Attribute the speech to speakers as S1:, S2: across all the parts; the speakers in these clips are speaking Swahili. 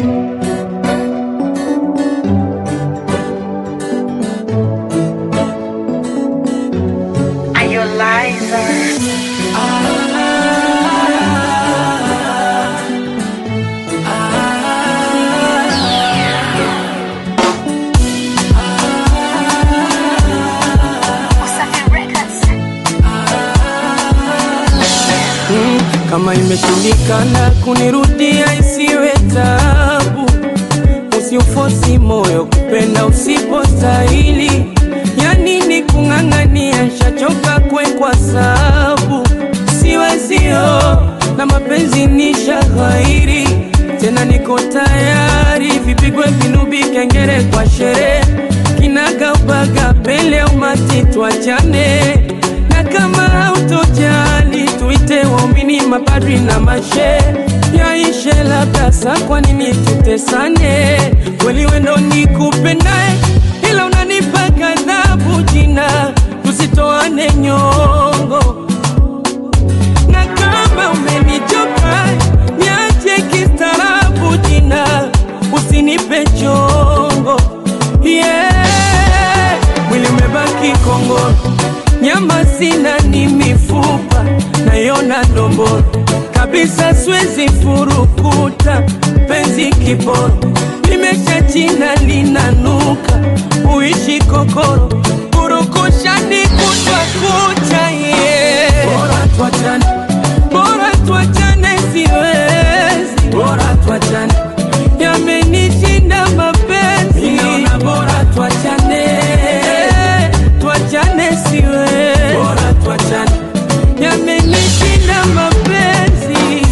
S1: Are you a liar?
S2: Kama imeshindikana kunirudia isiwe tabu, usiufosi moyo kupenda usipostahili. Ya nini kung'ang'ania, nshachoka kwe kwa sabu siwezio na mapenzi ni shaghairi tena, niko tayari vipigwe vinubi, kengere kwa sherehe, kinagaubaga pele umati, tuachane na kama hautojali tuite waumini, mapadri na mashe yaishe labda sa, kwa nini tutesane? Kweli wendo ni kupendae, ila unanipa ghadhabu jina, tusitoane nyongo na kama umenichoka niache kistaarabu jina, usinipe chongo yeah. Mwili umebaki kongoro, nyama sina, ni mifupa nayona ndomboro kabisa, siwezi furukuta penzi kiporo, limesha china linanuka, uishi kokoro, purukushani kutwa kucha yeah. Bora tuachane, bora tuachane, siwezi, bora tuachane, yamenishinda mapenzi, ninaona bora tuachane, tuachane, siwezi, bora tuachane, yamenishinda mapenzi.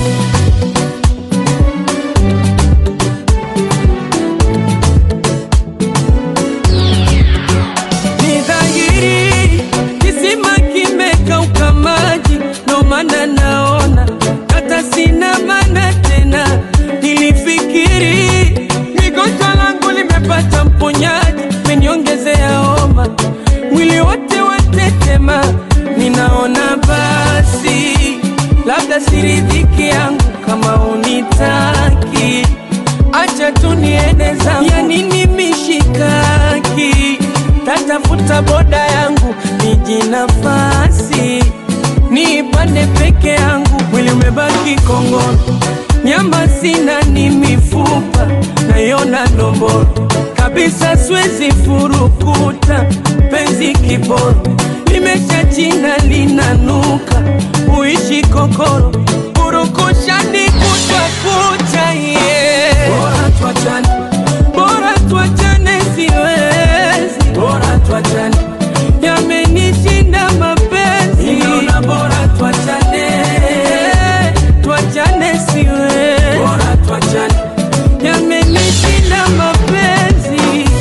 S2: Ni dhahiri kisima kimekauka maji, ndo maana naona hata sina maana tena. Nilifikiri migonjwa langu limepata mponyaji, meniongezea homa, mwili wote watetema. Ninaona basi labda siridhiki yangu kama unitaki acha tu niende zangu, ya nini mishikaki? Tatafuta boda yangu niji nafasi niipande peke yangu, mwili umebaki kongoro, nyama sina, ni mifupa nayona ndomboro kabisa, siwezi furukuta penzi kiboro, limesha china linanuka, uishi kokoro, purukushani kutwa kucha yeah. Bora tuachane, bora tuachane, siwezi, bora tuachane, yamenishinda mapenzi, ninaona bora tuachane, tuachane, siwezi, bora tuachane, yamenishinda mapenzi.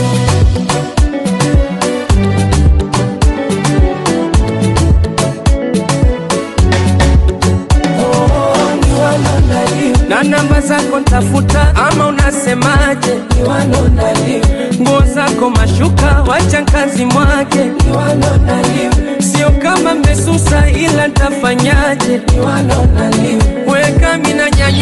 S2: na namba zako ntafuta, ama unasemaje? Nguo zako mashuka, wacha kazi mwake, sio kama mmesusa, ila ntafanyaje? Weka mina nyanya